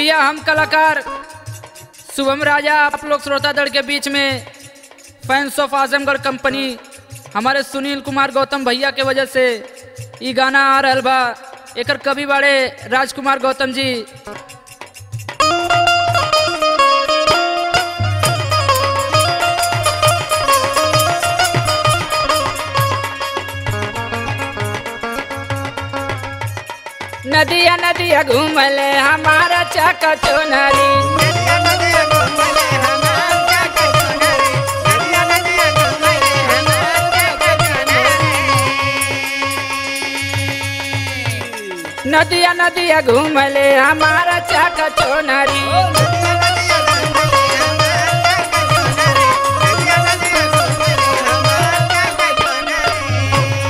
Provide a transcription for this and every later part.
भैया हम कलाकार शुभम राजा आप लोग श्रोता दल के बीच में फैंस ऑफ आजमगढ़ कंपनी हमारे सुनील कुमार गौतम भैया के वजह से ई गाना आ रहल बा एकर कवि बाड़े राजकुमार गौतम जी नदिया नदिया घूमले हमारा चाका चोनरी नदिया नदिया घूमले हमार चाका चुनरी नदिया नदिया घूमले हमार चाका चुनरी नदिया नदिया घूमले हमारा चाका चोनरी नदिया नदिया घूमले हमार चाका चुनरी नदिया नदिया घूमले हमार चाका चुनरी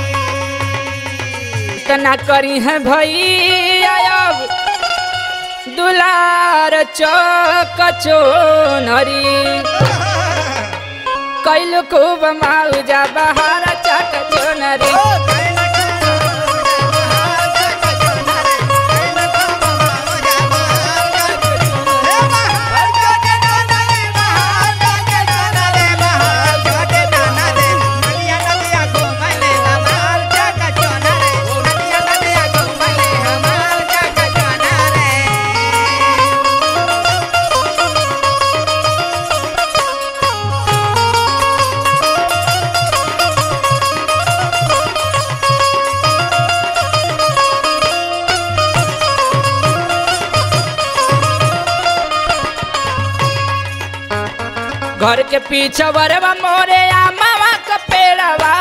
तना करी है भैया अब दुलार चौक चोनरी कैल खूब माउजा बहार चाका चोनरी घर के पीछे बरवा मोरे आ मामा का पेड़वा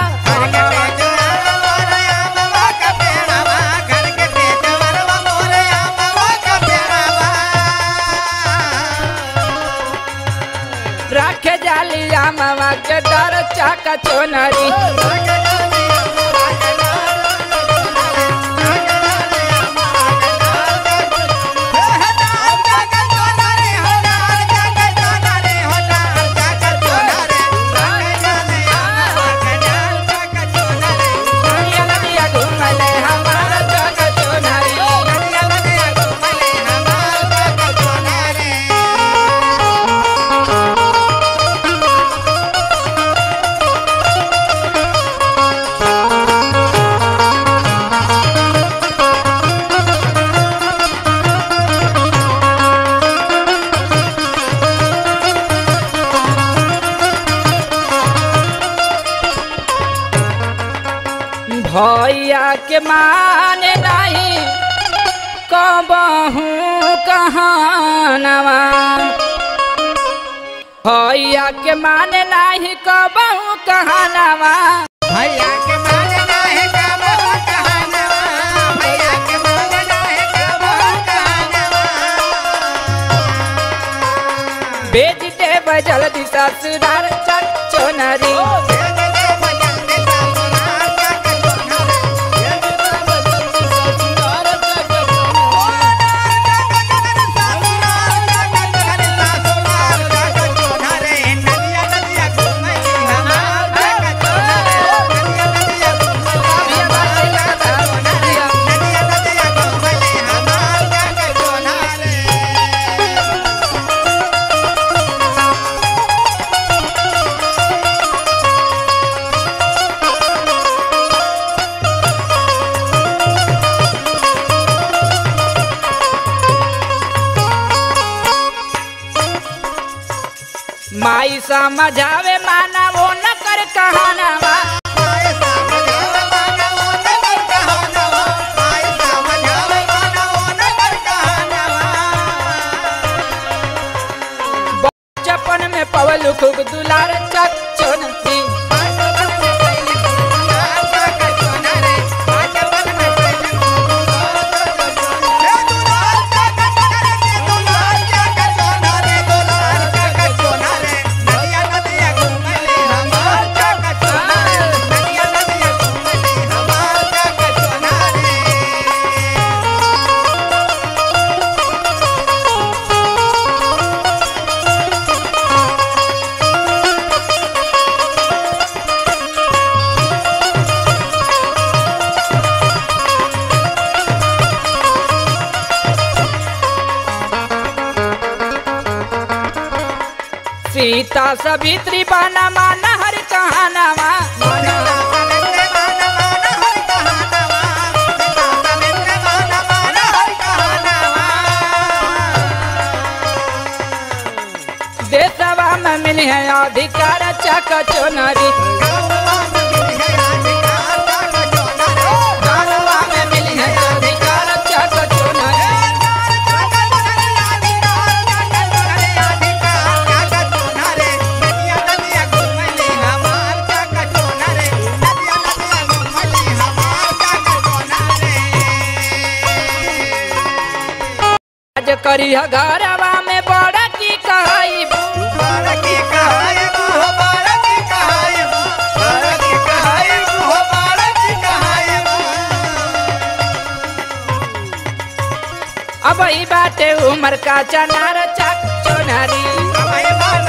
राखे जाली आ मामा के डर चाका चोनरी नदिया नदिया घूमले हमारा चाका चोनरी भैया के माने नहीं कबहू कहानवा भैया के माने नहीं कबहू कहानवा भैया के मांगना है कबहू कहानवा भैया के मांगना है कबहू कहानवा बेच दे बजल दिशा सुधार चक चोनरी माई समझावे माना वो न कर कहानवा बचपन में पवल खूब दुलार चक चोनरी सीता सवित्री बाना माना हर कहानावा देशवा में मिली है अधिकार चक चुनरी गानवा में मिली है अधिकार चक चुनरी आज करी है घरवा में बड़ा की कहाई अब ही बाटे उमर का चनार चक चुनरी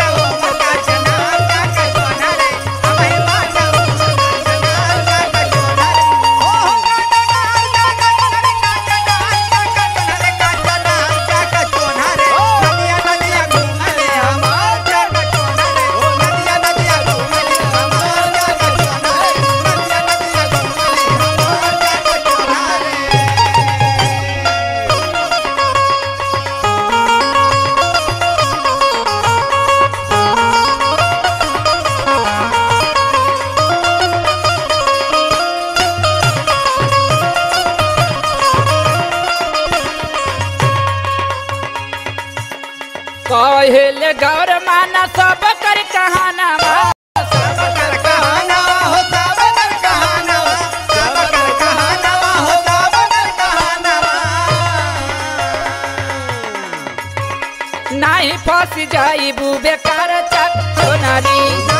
कहेले गौर माना सब कर कहानावा नाही फंस जाई बेकार चक चुनरी